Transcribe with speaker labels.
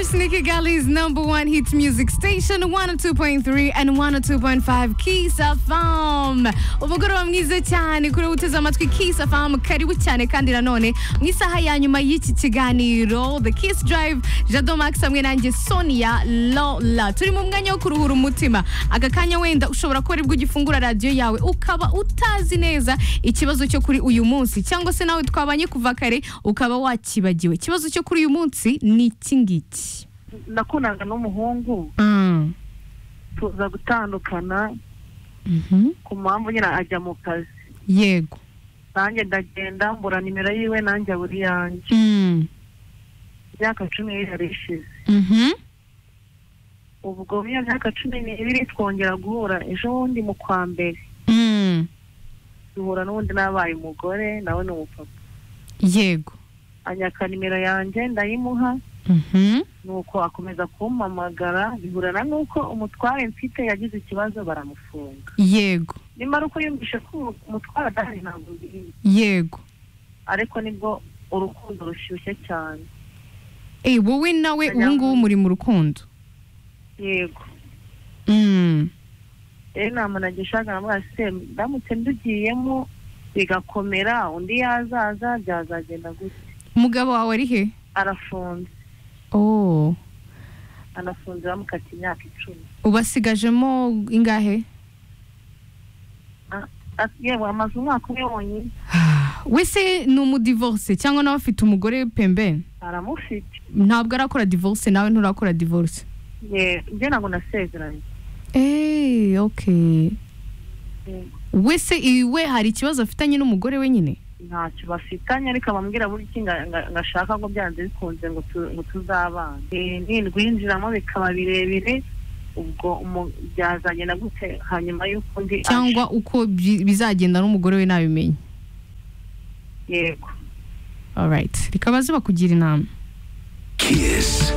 Speaker 1: Sneaker Gully's number one hits music station 102.3 and 102.5 Kiss FM umugoroba mwiza cyane kuri uteze amatwi Kiss FM karibu cyane kandi nanone mu isaha ya nyuma y'iki kiganiro The Kiss Drive Jado Max hamwe nanjye Sonia Lola turi mu mwanya wo kuruhura umutima aka kanya wenda ushobora kuba aribwo ugifungura radiyo yawe ukaba utazi neza ikibazo cyo kuri uyu munsi cyangwa se nawe twabanye kuva kare ukaba wakibagiwe ikibazo cyo kuri uyu munsi ni iki ngiki
Speaker 2: nakundanaga n'umuhungu tuza gutandukana ku mpamvu nyine ajya mu kazi
Speaker 1: yego
Speaker 2: nanjye ndagenda mbura nimero yiwe nanjye abura iyanjye imyaka cumi n'ibiri ishize ubwo muri iyo myaka cumi n'ibiri twongera guhura ejo bundi mu kwa mbere duhura n'ubundi nabaye umugore nawe ni umupapa
Speaker 1: yego
Speaker 2: anyaka nimero yanjye ndayimuha nuko akomeza kumpamagara bihurana n'uko umutware mfite yagize ikibazo baramufunga
Speaker 1: yego
Speaker 2: nimara uko yumvishe ko umutware adahari ntabwo birinda
Speaker 1: yego
Speaker 2: ariko nibwo urukundo rushyushye cyane
Speaker 1: Eh, wowe nawe ubu ngubu muri mu rukundo
Speaker 2: yego
Speaker 1: Mm.
Speaker 2: rero nta muntu agishaka na mwese ndamutse ndugiyemo bigakomera undi yazaza byazagenda gutya
Speaker 1: umugabo wawe ari he
Speaker 2: arafunze
Speaker 1: oh
Speaker 2: anafunze bamukata imyaka icumi
Speaker 1: ubasigajemo ingahe
Speaker 2: Ati, yewe amaze umwaka umwe wonyine
Speaker 1: wese ni umudivorce cyangwa nawe afite umugore pembeni
Speaker 2: aramufite
Speaker 1: ntabwo arakora divorce nawe nturakora divorce
Speaker 2: Ye- njye ntabwo nasezeranye
Speaker 1: eee okay
Speaker 2: Yego.
Speaker 1: wese iwe hari ikibazo afitanye n'umugore we nyine
Speaker 2: ntacyo bafitanye ariko abambwira burya iki nga- nga- ngashaka ngo byanze bikunze ngo tu- ngo tuzabana Eh, nindwinjiramo bikaba birebire ubwo umu- byazagenda gute hanyuma y'uko undi aje.
Speaker 1: cyangwa uko bi- bizagenda n'umugore we nabimenye
Speaker 2: yego
Speaker 1: alright rikaba zibakugira inama
Speaker 3: Kiss